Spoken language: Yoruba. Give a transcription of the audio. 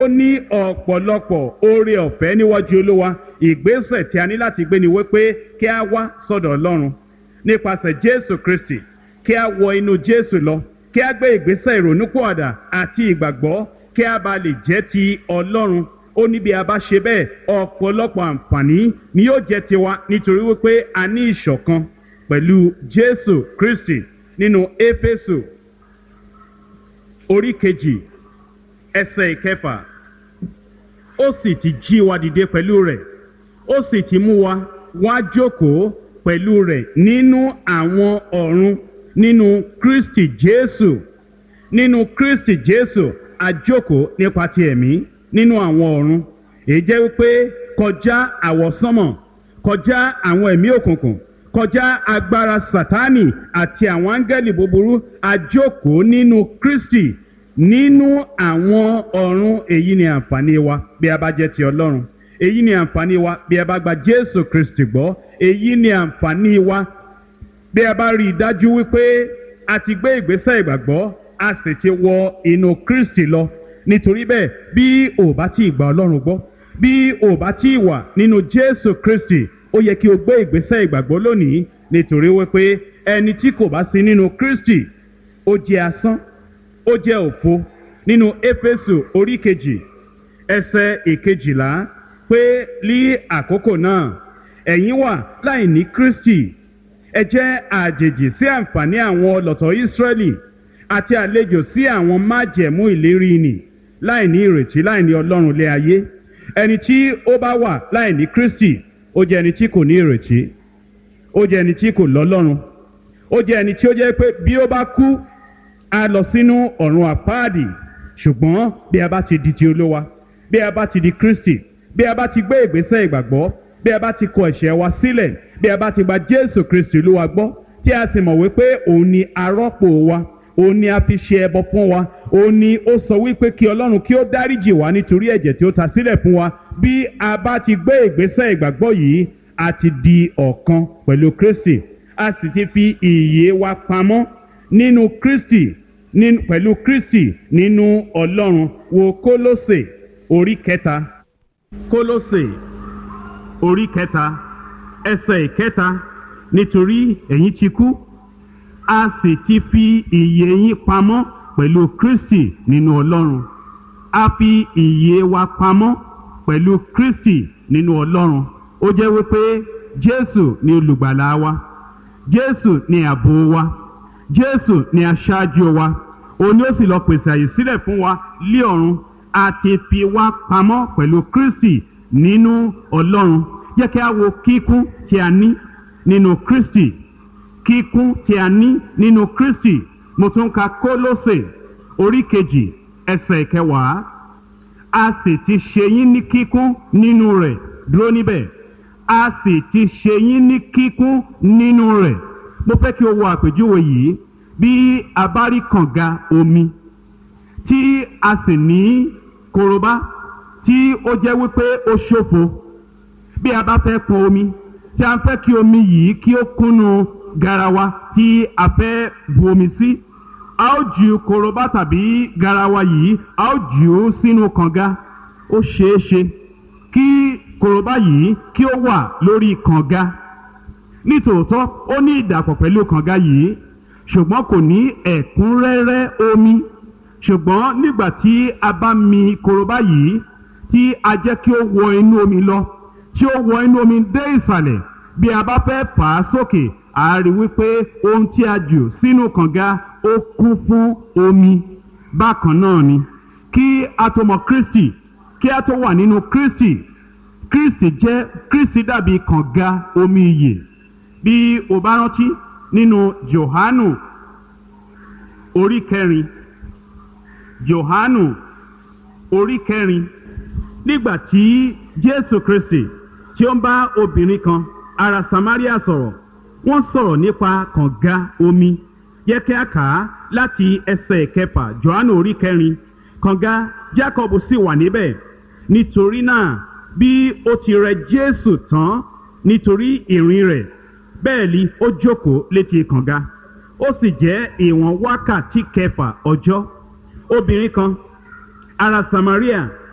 ó ní ọ̀pọ̀lọpọ̀ oore ọ̀fẹ́ níwájú olúwa ìgbésẹ̀ tí a ní láti gbé ni wípé kí a wá sọ́dọ̀ ọlọ́run nípasẹ̀ jésù kristi kí a wọ inú jésù lọ kí a gbé ìgbésẹ̀ ìrònúpọ̀àdà àti ìgbàgbọ́ kí a bá lè jẹ́ ti ọlọ́run ó ní bí a bá ṣe bẹ́ẹ̀ ọ̀pọ̀lọpọ̀ àǹfààní ni yóò jẹ́ tiwa nítorí wípé a ní ìṣọ̀kan pẹ̀lú jésù kristi nínú éfésù orí kejì ẹsẹ̀ ìkẹfà ó sì ti jí wa dìde pẹ̀lú rẹ̀ ó sì ti mú wa wá jókòó pẹ̀lú rẹ̀ nínú àwọn ọ̀run nínú kristi jésù nínú kristi jésù àjókòó nípa ti ẹ̀mí nínú àwọn ọ̀run èyí jẹ́ wípé kọjá àwọ̀sánmọ̀ kọjá àwọn ẹ̀mí òkùnkùn kọjá agbára sátánì àti àwọn áńgẹ́lì búburú àjókòó nínú kristi nínú àwọn ọ̀run èyí ni àǹfààní wa bí a bá jẹ́ ti ọlọ́run èyí ni àǹfààní wa bí a bá gba jésù kristi gbọ́ èyí ni àǹfààní wa bí a bá rí i dájú wípé a ti gbé ìgbésẹ̀ ìgbàgbọ́ a sì ti wọ inú kristi lọ nítorí bẹ́ẹ̀ bí o bá tí ì gba ọlọ́run gbọ́ bí o bá tí ì wà nínú jésù kristi ó yẹ kí o gbé ìgbésẹ̀ ìgbàgbọ́ lónìí nítorí wípé ẹni tí kò bá sí nínú kristi ó jẹ́ asán ó jẹ́ òfo nínú éfésù orí kejì ẹsẹ̀ ìkejìlá pé ní àkókò náà ẹ̀yin wà láì ní kristi ẹ jẹ́ àjèjì sí àǹfààní àwọn ọlọ́tọ̀ ìsírẹ́lì àti àlejò sí àwọn májẹ̀mú ìlérí nì láì ní ìrètí láì ní ọlọ́run lé ayé ẹni tí ó bá wà láì ní kristi ó jẹ́ ẹni tí kò ní ìrètí ó jẹ́ ẹni tí kò lọ́lọ́run ó jẹ́ ẹni tí ó jẹ́ pé bí ó bá kú a lọ sínú ọ̀run àpáàdì ṣùgbọ́n bí a bá ti di ti olówa bí a bá ti di kristi bí a bá ti gbé ìgbésẹ̀ ìgbàgbọ́ bí a bá ti kọ ẹ̀ṣẹ̀ wa sílẹ̀ bí a bá ti gba jésù kristi olúwa gbọ́ tí a sì mọ̀ wípé òun ni arọ́pò wa òun ni a fi ṣe ẹbọ fún wa òun ni ó sọ wípé kí ọlọ́run kí ó dáríjì wá nítorí ẹ̀jẹ̀ tí ó ta sílẹ̀ fún wa bí a bá ti gbé ìgbésẹ̀ ìgbàgbọ́ yìí a ti di ọ̀kan pẹ̀lú kristi a sì ti fi ìyè wa pamọ́ nínú kristi nínú pẹ̀lú kristi nínú ọlọ́run wo kólósè orí kẹta kólósè orí kẹta ẹsẹ̀ ìkẹta nítorí ẹ̀yin ti kú a sì ti fi ìyè yín pamọ́ pẹ̀lú kristi nínú ọlọ́run a fi ìyè wa pamọ́ pẹ̀lú kristi nínú ọlọ́run ó jẹ́ wípé jésù ni olùgbàlà wa jésù ni ààbò wa jésù ni aṣáájú wa òun ni ó sì lọ pèsè àyè sílẹ̀ fún wa lé ọ̀run a ti fi wá pamọ́ pẹ̀lú kristi nínú ọlọ́run jẹ́ kí a wo kíkún tí a ní nínú kristi kíkún tí a ní nínú kristi mo tún ka kólósè orí kejì ẹsẹ̀ kẹwàá a sì ti ṣe yín ní kíkún nínú rẹ̀ dúró níbẹ̀ a sì ti ṣe yín ní kíkún nínú rẹ̀ mo fẹ́ kí o wo àpèjúwe yìí bí a bá rí kànga omi tí a sì ní korobá tí ó jẹ́ wípé ó ṣòfo bí a bá fẹ́ pọn omi tí a fẹ́ kí omi yìí kí ó kúnnu garawa tí a fẹ́ bu omi sí a ó ju korobá tàbí garawa yìí a ó jù ú sínú kànga ó ṣeé ṣe kí korobá yìí kí ó wà lórí kànga nítòótọ́ ó ní ìdàpọ̀ pẹ̀lú kànga yìí ṣùgbọ́n kò ní ẹ̀kúnrẹ́rẹ́ omi ṣùgbọ́n nígbà tí a bá mi korobá yìí tí a jẹ́ kí ó wọ inú omi lọ tí ó wọ inú omi dé ìsàlẹ̀ bí a bá fẹ́ fà á sókè a rí wípé ohun tí a jù sínú kànga ó kún fún omi bákan náà ni kí a tó mọ kristi kí a tó wà nínú kristi kristi jẹ́ kristi dàbí kànga omi iyè bí o bá rántí nínú johanu orí kẹrin johanu orí kẹrin nígbà tí jésù kristi tí ó ń bá obìnrin kan ará samaria sọ̀rọ̀ wọ́n sọ̀rọ̀ nípa kànga omi yẹ kí a kà á láti ẹsẹ̀ kẹfà johanu orí kẹrin kànga jacob sì wà níbẹ̀ nítorí náà bí ó ti rẹ jésù tán nítorí ìrìn rẹ̀ bẹ́ẹ̀ ni ó jókòó létí kànga ó sì jẹ́ ìwọ̀n wákàtí kẹfà ọjọ́ obìnrin kan ará samaria